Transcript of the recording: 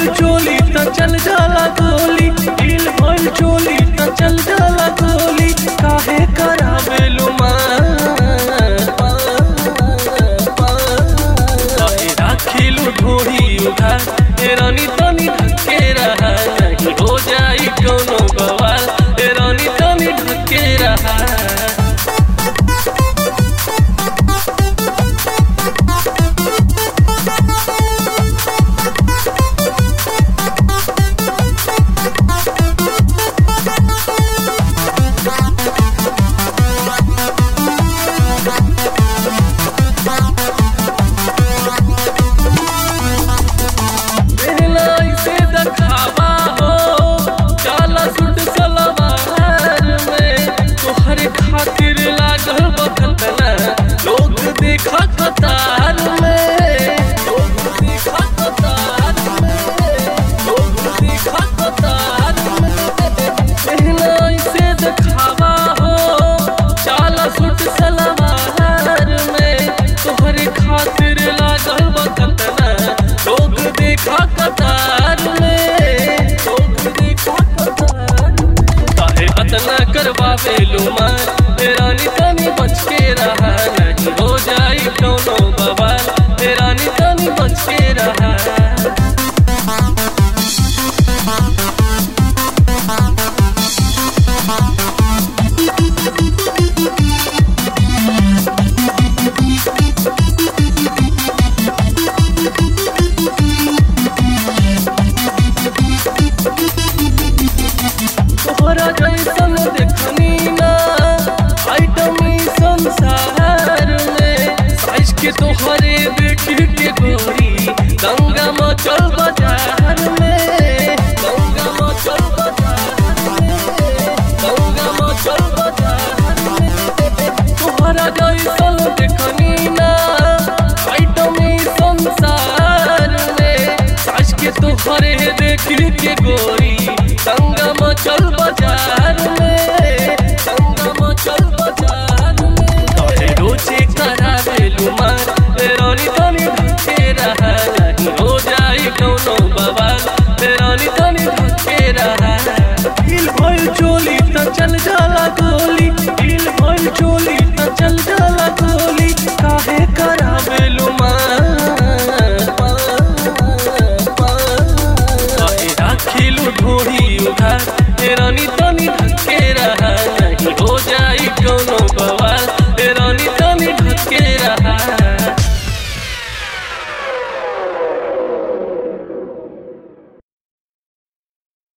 भइल चोली त चल जाला गोली ढील भइल चोली त चल जाला गोली काहे करावेलु काहे राखिलु ढोरी उधार ए रानी तनी ढके रहा नहीं हो जाई कोनो बवाल ए रानी तनी ढके रहा पहनाई से दखावा हो काला सुट सलवार में तोहरे खातिर लागल बखतना लोग देखा कतार में लोग देखा कतार में लोग देखा कतार में पहनाई से दखावा हो काला सुट सलवार में तोहरे खातिर लागल बखतना लोग देखा कतार में लोग देखा कतार में। काहे अतना करवावे लुमान ए रानी तनी बच के रहा नहीं हो जाई कोनो बवाल ए रानी तनी बच के रहा तोहरा जैसन देखनी ना आइटमी संसार में साइज के तोहरे बेटी के गोरी गंगा मचल बाजार में गंगा मचल बाजार में गंगा मचल बाजार में तोहरा जैसन देखनी ना आइटमी संसार में साइज के तोहरे देखी के गोरी गंगा मचल बाजार में गंगा मचल बाजार में तोहे रोजे करावे लुमान ए रानी तनी ढके रहा नहीं हो जाई कोनो बवाल ए रानी तनी ढके रहा ढील भइल चोली त चल जाला गोली